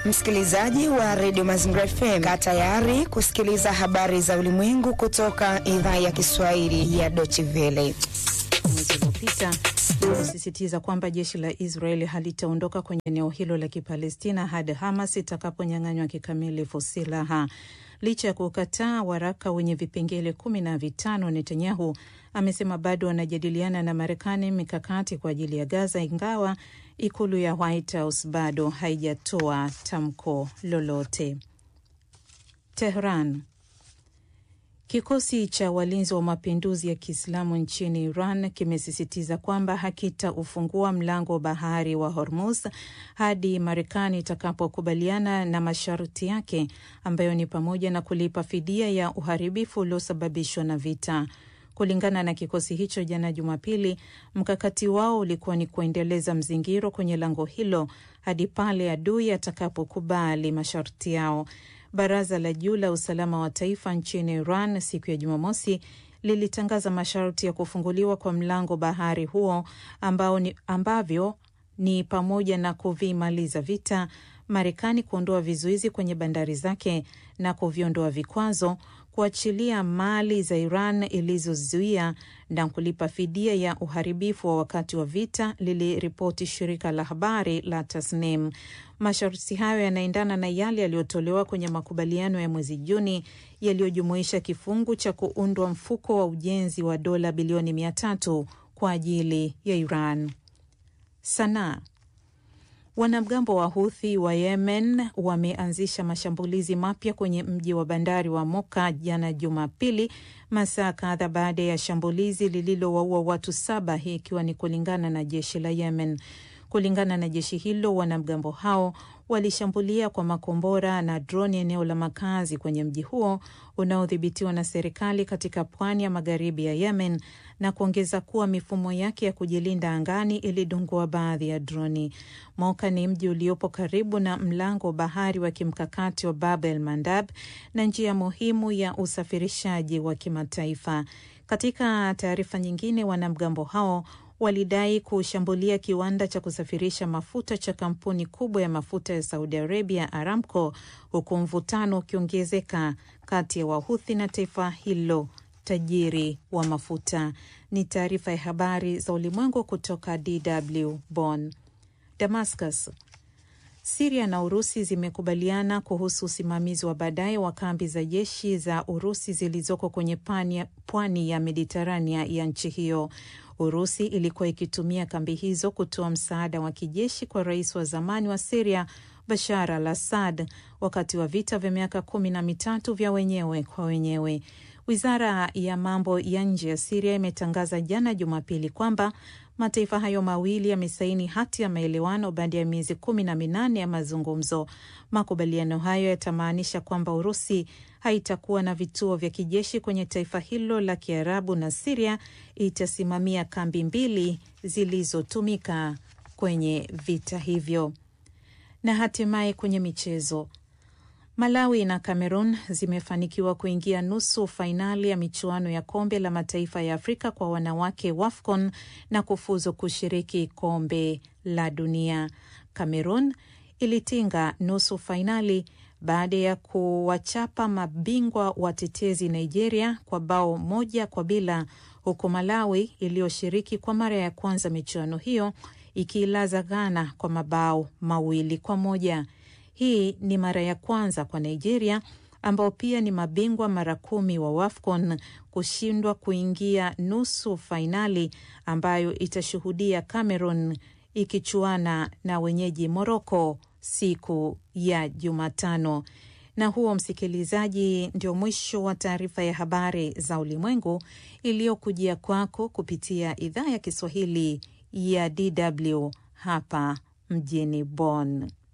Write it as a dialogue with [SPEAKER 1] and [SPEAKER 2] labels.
[SPEAKER 1] Msikilizaji wa redio Mazingira FM, kaa tayari kusikiliza habari za ulimwengu kutoka idhaa ya Kiswahili ya Deutsche Welle.
[SPEAKER 2] Mwezi uliopita kusisitiza kwamba jeshi la Israeli halitaondoka kwenye eneo hilo la Kipalestina hadi Hamas itakaponyang'anywa kikamilifu silaha. Licha ya kukataa waraka wenye vipengele kumi na vitano, Netanyahu amesema bado wanajadiliana na Marekani mikakati kwa ajili ya Gaza, ingawa ikulu ya White House bado haijatoa tamko lolote. Tehran. Kikosi cha walinzi wa mapinduzi ya Kiislamu nchini Iran kimesisitiza kwamba hakitaufungua mlango wa bahari wa Hormuz hadi Marekani itakapokubaliana na masharti yake ambayo ni pamoja na kulipa fidia ya uharibifu uliosababishwa na vita. Kulingana na kikosi hicho, jana Jumapili, mkakati wao ulikuwa ni kuendeleza mzingiro kwenye lango hilo hadi pale adui atakapokubali masharti yao. Baraza la juu la usalama wa taifa nchini Iran siku ya Jumamosi lilitangaza masharti ya kufunguliwa kwa mlango bahari huo ambao ni, ambavyo ni pamoja na kuvimaliza vita, Marekani kuondoa vizuizi kwenye bandari zake na kuviondoa vikwazo, kuachilia mali za Iran ilizozuia na kulipa fidia ya uharibifu wa wakati wa vita, liliripoti shirika la habari la Tasnim. Masharti hayo yanaendana na yale yaliyotolewa kwenye makubaliano ya mwezi Juni yaliyojumuisha kifungu cha kuundwa mfuko wa ujenzi wa dola bilioni mia tatu kwa ajili ya Iran. Sanaa. Wanamgambo wa Houthi wa Yemen wameanzisha mashambulizi mapya kwenye mji wa bandari wa Moka jana Jumapili, masaa kadha baada ya shambulizi lililowaua watu saba, hii ikiwa ni kulingana na jeshi la Yemen. Kulingana na jeshi hilo, wanamgambo hao walishambulia kwa makombora na droni eneo la makazi kwenye mji huo unaodhibitiwa na serikali katika pwani ya magharibi ya Yemen na kuongeza kuwa mifumo yake ya kujilinda angani ilidungua baadhi ya droni. Moka ni mji uliopo karibu na mlango wa bahari wa kimkakati wa Bab el Mandab na njia muhimu ya usafirishaji wa kimataifa. Katika taarifa nyingine, wanamgambo hao walidai kushambulia kiwanda cha kusafirisha mafuta cha kampuni kubwa ya mafuta ya Saudi Arabia, Aramco, huku mvutano ukiongezeka kati ya Wahuthi na taifa hilo tajiri wa mafuta. Ni taarifa ya habari za ulimwengu kutoka DW Bonn. Damascus. Siria na Urusi zimekubaliana kuhusu usimamizi wa baadaye wa kambi za jeshi za Urusi zilizoko kwenye pwani ya Mediterania ya nchi hiyo. Urusi ilikuwa ikitumia kambi hizo kutoa msaada wa kijeshi kwa rais wa zamani wa Siria Bashar al Assad wakati wa vita vya miaka kumi na mitatu vya wenyewe kwa wenyewe. Wizara ya mambo ya nje ya Siria imetangaza jana Jumapili kwamba mataifa hayo mawili yamesaini hati ya maelewano baada ya miezi kumi na minane ya mazungumzo. Makubaliano hayo yatamaanisha kwamba Urusi haitakuwa na vituo vya kijeshi kwenye taifa hilo la Kiarabu na Siria itasimamia kambi mbili zilizotumika kwenye vita hivyo. Na hatimaye kwenye michezo, Malawi na Cameroon zimefanikiwa kuingia nusu fainali ya michuano ya kombe la mataifa ya Afrika kwa wanawake WAFCON na kufuzu kushiriki kombe la dunia. Cameroon ilitinga nusu fainali baada ya kuwachapa mabingwa watetezi Nigeria kwa bao moja kwa bila, huku Malawi iliyoshiriki kwa mara ya kwanza michuano hiyo ikiilaza Ghana kwa mabao mawili kwa moja. Hii ni mara ya kwanza kwa Nigeria ambao pia ni mabingwa mara kumi wa WAFCON kushindwa kuingia nusu fainali ambayo itashuhudia Cameroon ikichuana na wenyeji Morocco siku ya Jumatano. Na huo, msikilizaji, ndio mwisho wa taarifa ya habari za ulimwengu iliyokujia kwako kupitia idhaa ya Kiswahili ya DW hapa mjini Bonn.